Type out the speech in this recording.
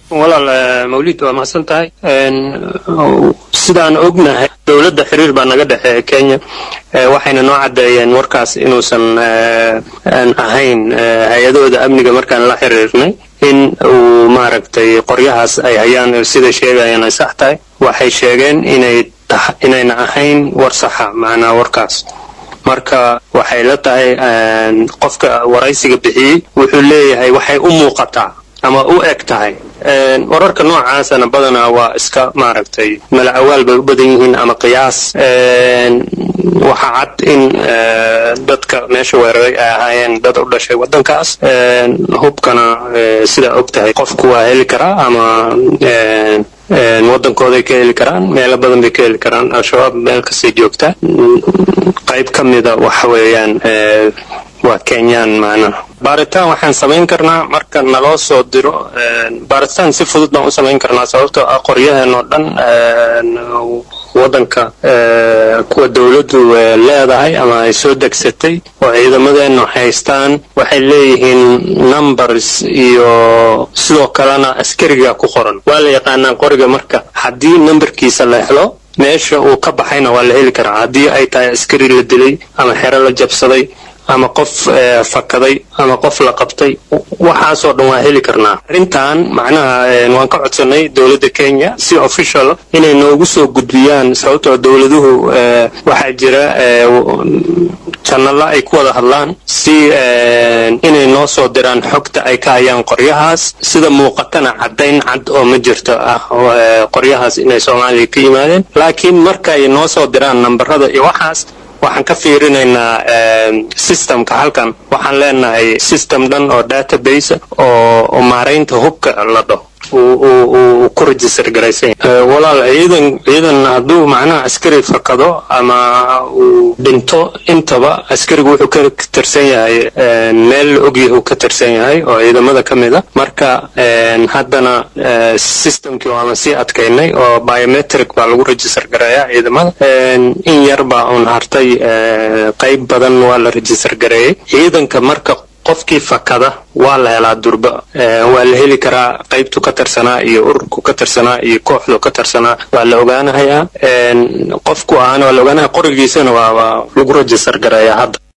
walaal mawlid waa mahadsan tahay sidaan ognahay dowladda xiriir baa naga dhexeeya kenya waxayna noo caddeeyeen warkaas inuusan ahayn hay-adahooda amniga markaan la xiriirnay in uu maaragtay qoryahaas ay hayaan sida sheegayaan ay sax tahay waxay sheegeen inay inayna ahayn war saxa macnaa warkaas marka waxay la tahay qofka waraysiga bixiyey wuxuu leeyahay waxay u muuqataa ama u eg tahay wararka noocaasana badanaa waa iska maaragtay mala awaal bay u badan yihiin ama qiyaas waxaa cad in dadka meesha weeraray ay ahaayeen dad u dhashay waddankaas hubkana sidaa og tahay qofku waa heli karaa ama waddankooday ka heli karaan meelo badan bay ka heli karaan al-shabaab meel kastay joogtaa qayb ka mida waxa weeyaan waa kenyaan macnaha baaritaan waxaan samayn karnaa marka naloo soo diro baaritaan si fudud baan u samayn karnaa sababtoo ah qoryaheen oo dhan waddanka kuwa dowladdu leedahay ama ay soo degsatay oo ciidamadeennu haystaan waxay leeyihiin numbers iyo sidoo kalena askariga ku qoran waa la yaqaanaa qoriga marka haddii numberkiisa la helo meesha uu ka baxayna waa la heli karaa haddii ay tahay askari la dilay ama xero la jabsaday ama qof fakaday ama qof la qabtay waxaasoo dhan waa heli karnaa arrintan macnaha waan ka codsanay dowladda kenya si official inay noogu soo gudbiyaan sababtoo dowladuhu waxaa jira janalo ay ku wada hadlaan si inay noo soo diraan xogta ay ka hayaan qoryahaas sida muuqatana caddayn cad oo ma jirto ah qoryahaas inay soomaaliya ka yimaadeen laakiin markay noo soo diraan nambarada iyo waxaas waxaan ka fiirinaynaa systemka halkan waxaan leenahay system dhan oo database oo maaraynta hubka la dhaho uu ku register garaysan walaal ciidan ciidan hadduu macnaha askari fakado ama uu dhinto intaba askarigu wuxuu ka tirsan yahay meel la ogyahu ka tirsan yahay oo ciidamada ka mid a marka haddana systemkii waama sii adkaynay oo biometric baa lagu register gareeyaa ciidamada in yar baa uun hartay qayb badan waa la register gareeyey ciidanka marka qofkii fakada waa la helaa durba waa la heli karaa qaybtu ka tirsanaa iyo ururku ka tirsanaa iyo kooxdu ka tirsanaa waa la ogaanahayaa qofku ahaana waa la ogaanaya qorigiisana waa lagu register gareeyaa hadda